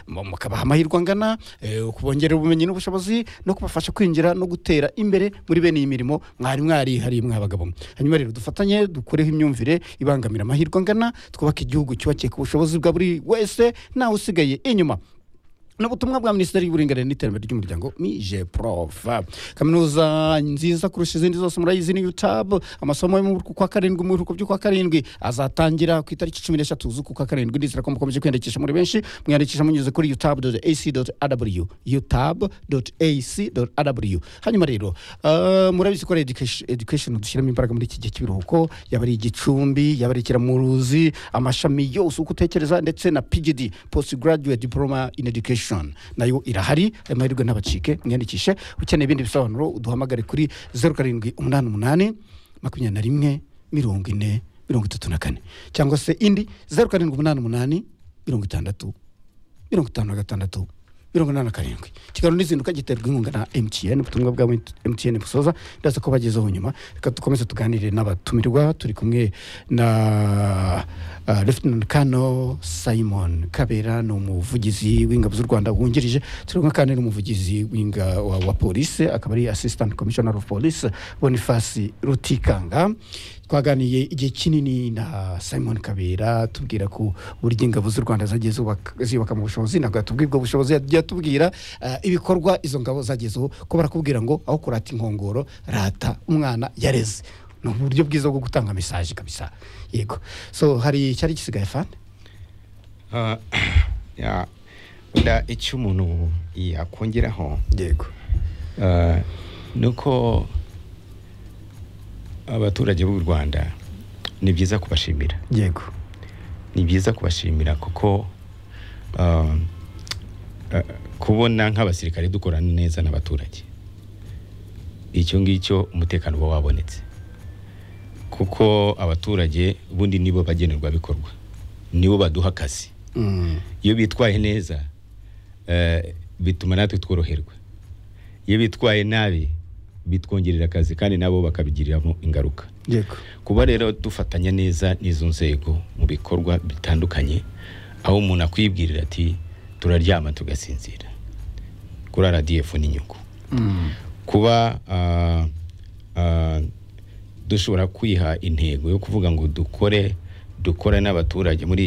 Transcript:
mukabaha amahirwe angana kubongerera ubumenyi n'ubushobozi no kubafasha kwinjira no gutera imbere muri bene iyi mirimo mwari mwarihariye mwabagabo hanyuma rero dufatanye dukureho imyumvire ibangamira amahirwe angana twubake igihugu cyubakiye ku bushobozi bwa buri wese ntawe usigaye inyuma ni ubutumwa bwa minisiteri y'uburinganire n'iterambere ry'umuryango mije porofa kaminuza nziza kurusha izindi zose murayizi ni yutabu amasomo yo mu biruhuko kwa karindwi mu biruhuko by'ukwa karindwi azatangira ku itariki cumi n'eshatu z'ukwa karindwi ndizera ko mukomeje kwiyandikisha muri benshi mwiyandikisha munyuze kuri yutabu doti esi doti adabuliyu yutabu doti esi doti adabuliyu hanyuma rero eh, murabizi ko ari education- education dushyiramo imbaraga muri iki gihe cy'ibiruhuko yaba ari igicumbi yaba ari ikiramuruzi amashami yose uko utekereza ndetse na pgd postgraduate diploma in education nayo irahari ayo mahirwe ntabacike mwiyandikishe ukeneye ibindi bisobanuro uduhamagare kuri zeru karindwi umunani umunani makumyabiri na rimwe mirongo ine mirongo itatu na kane cyangwa se indi zeru karindwi umunani umunani mirongo itandatu mirongo itanu na gatandatu mirongo inani na karindwi kiganiro n'izinduka giterwa inkunga na emutiyeni ubutumwa bwa emutiyeni busoza ndaza ko bagezeho nyuma reka dukomeze tuganire n'abatumirwa turi kumwe na uh, Lieutenant Colonel simon kabera ni umuvugizi w'ingabo z'u rwanda wungirije turi kumwe kandi n'umuvugizi w'inga- wa, wa polisi akaba ari assistant commissioner of police boniface rutikanga twaganiye igihe kinini na simon kabera tubwira ko burya ingabo z'u rwanda zagiye zubaka- ziyubaka mu bushobozi ntabwo yatubwira ubwo bushobozi yagiye atubwira eh, ibikorwa izo ngabo zagezeho ko barakubwira ngo aho kurata inkongoro rata umwana yareze ni uburyo bwiza bwo gutanga mesaje kabisa yego so hari icyari gisigaye fani Ah, ya wenda icyo umuntu yakongeraho yego ah, ni uko abaturage b'u rwanda ni byiza kubashimira yego ni byiza kubashimira kuko ah, ah, kubona nk'abasirikare dukorana neza n'abaturage icyo ngicyo umutekano uba wabonetse kuko abaturage ubundi nibo bagenerwabikorwa nibo baduha akazi Mm, iyo bitwaye neza eh, bituma natwe tworoherwa iyo bitwaye nabi bitwongerera akazi kandi nabo bakabigiriramo ingaruka yego kuba rero dufatanya neza n'izo nzego mu bikorwa bitandukanye aho umuntu akwibwirira ati turaryama tugasinzira kuri radiyefu n'inyungu Mm, kuba ah, ah, dushobora kwiha intego yo kuvuga ngo dukore dukore n'abaturage muri